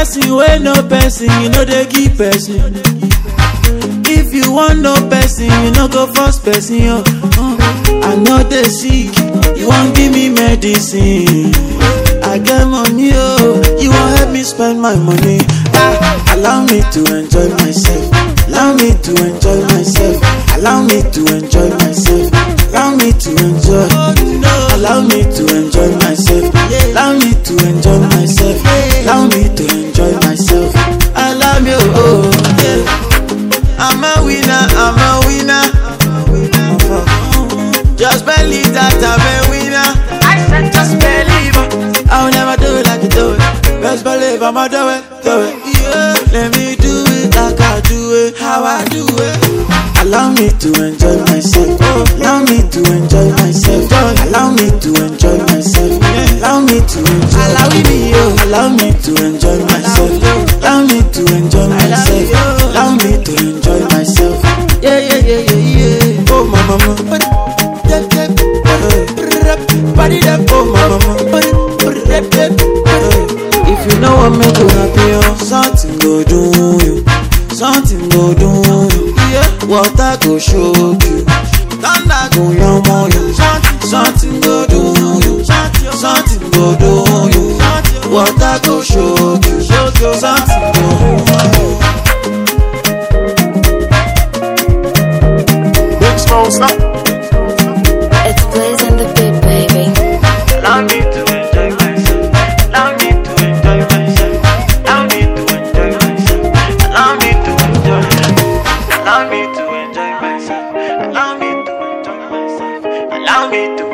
person wey no person you no dey give person if you wan know person you no go force person oh uh, i no dey sick you wan give me medicine i get money oh you wan help me spend my money ah allow me to enjoy myself allow me to enjoy myself allow me to enjoy myself allow me to enjoy allow me to enjoy myself allow me to enjoy myself allow me to enjoy myself allow me oh yeah i'm a winner i'm a winner just believe that i'm a winner i said just believe it. i'll never do it like you do it best believe i'ma do it do it yeah let me do it like i do it how i do it allow me to enjoy myself allow me to enjoy myself allow me to enjoy myself allow me to enjoy allow me oh allow me to enjoy myself allow me to enjoy myself allow me to enjoy myself yeah yeah yeah yeah yeah oh my mama body that oh my mama if you know what make you happy oh something go do you something go do you yeah water go shock you thunder go yanmo you something go do you something go do you water go shock you something go do you. Big Smoke, stop. It's blazing the beat, baby. Allow me to enjoy myself. Allow me to enjoy myself. Allow me to enjoy myself. Allow me to enjoy. Allow me to enjoy myself. Allow me to enjoy myself. Allow me to